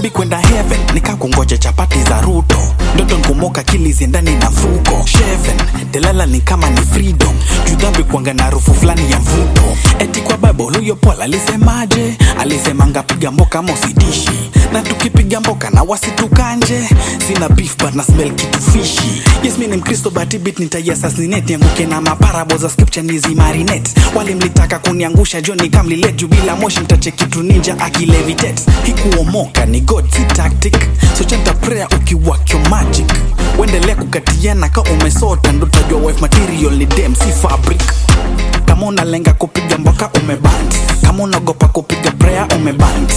mi kwenda heaven nikakungoja chapati za ruto ndoto nkumoka kili ziendani na mfuko sheven delala ni kama ni freedom judhambi kuanga na harufu fulani ya mvuto eti kwa bible huyo paul alisemaje alisemanga piga mboka ama usidishi na tukipiga mboka na wasitukanje sina beef but na smell kitu fishi yes mi ni mkristo but bit nitaiassassinate nianguke na maparabo za scripture nizi marinate wale mlitaka kuniangusha jo nikamlilet juu bila moshi mtachekitu ninja akilevitate hikuomoka ni god si tactic so chanta prayer ukiwakyo magic wendelea kukatiana ka umesota ndo tajua wife material ni dem si fabric kama unalenga kupiga mboka umeband kama unaogopa kupiga prayer umeband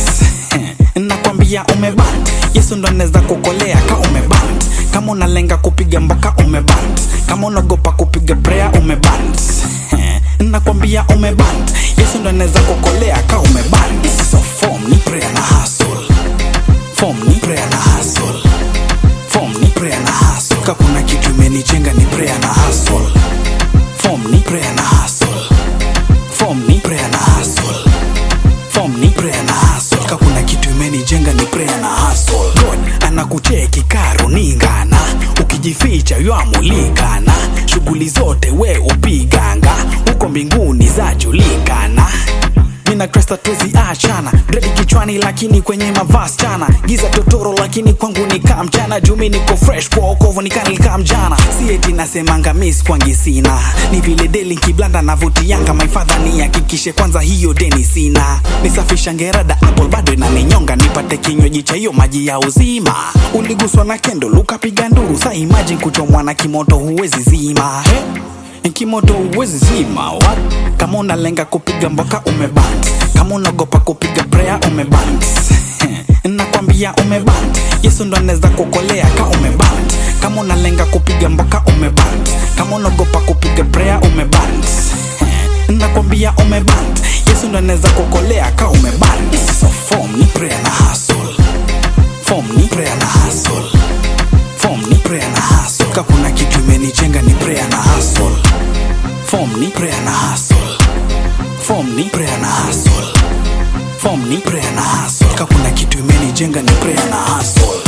nakwambia umeband yesu ndo anaweza kukolea ka umeband kama unalenga kupiga mboka umeband kama unaogopa kupiga prayer umeband nakwambia umeband yesu ndo anaweza kukolea ka umeband so form ni prayer na hustle form ni prayer na hustle form ni prayer na hustle ka kuna kitu imenijenga ni prayer na hustle form ni prayer na hustle form ni prayer na hustle form ni prayer na hustle ka kuna kitu imenijenga ni prayer na hustle god anakucheki karuningana ukijificha yamulikana shughuli zote we upiganga huko mbinguni zajulikana mina kresta twezi achana redi kichwani lakini kwenye mavas chana giza totoro lakini kwangu ni kaa mchana jumi niko fresh kwa okovu nikanilika mjana si eti nasemanga mis kwangi sina ni vile deli kiblanda navutianga maifadha ni hakikishe kwanza hiyo deni sina nisafisha ngerada apple bado inaninyonga nipate kinywaji cha hiyo maji ya uzima uliguswa na kendo lukapiga nduru sa imagine kuchomwa na kimoto huwezi zima hey? kimoto huwezi zima what? kama unalenga kupiga mboka umeband kama unaogopa kupiga prayer umeband nakwambia umeband yesu ndo anaweza kukolea ka umeband kama unalenga kupiga mboka umeband kama unaogopa kupiga prayer umeband nakwambia umeband yesu ndo anaweza kukolea ka umeband so form ni prayer na hustle form ni prayer na hustle form ni prayer na hustle ka kuna kitu imenijenga ni prayer na hustle form ni prayer na hustle form ni prayer na hustle form ni prayer na hustle ka kuna kitu imenijenga ni prayer na hustle